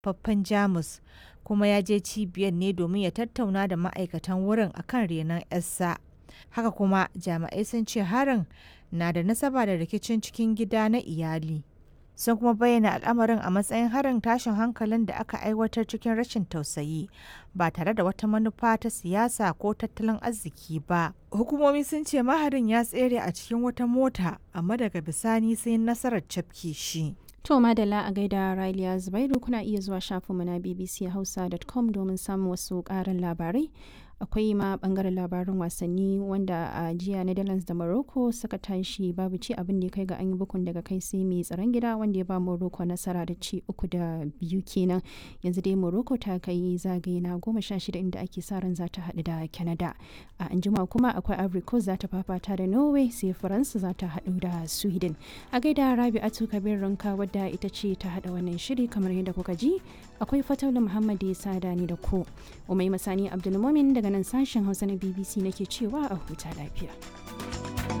haifaffen Jamus kuma ya je cibiyar ne domin ya tattauna da ma'aikatan wurin akan renon 'yarsa. Haka kuma jami'ai sun ce harin na da nasaba da rikicin cikin gida na iyali. Sun kuma bayyana al'amarin a matsayin harin tashin hankalin da aka aiwatar cikin rashin tausayi ba tare da wata manufa ta siyasa ko tattalin arziki ba. Hukumomi sun ce maharin ya tsere a cikin wata mota amma daga bisani sai nasarar cafke shi. To madalla a gaida Raliya Zubairu kuna iya zuwa shafinmu na bbchausa.com domin samun wasu ƙarin labarai. Akwai ma bangaren labarin wasanni wanda a jiya Netherlands da Morocco suka tashi babu ci abin da ya kai ga an yi bukun daga kai sai mai tsaron gida wanda ya ba Morocco nasara da ci uku da biyu kenan. Yanzu dai Morocco ta kai zagaye na goma sha shida inda ake sa ran za ta haɗu da Canada. A anjima kuma akwai Ivory Coast za ta fafata da Norway sai Faransa za ta haɗu da Sweden. A gaida Rabi'atu Kabir Ranka wadda ita ce ta haɗa wannan shiri kamar yadda kuka ji akwai Fataulu Muhammad ya sada ni da ku. Umai Masani Abdulmumin daga nan sashen Hausa na BBC nake cewa a huta lafiya.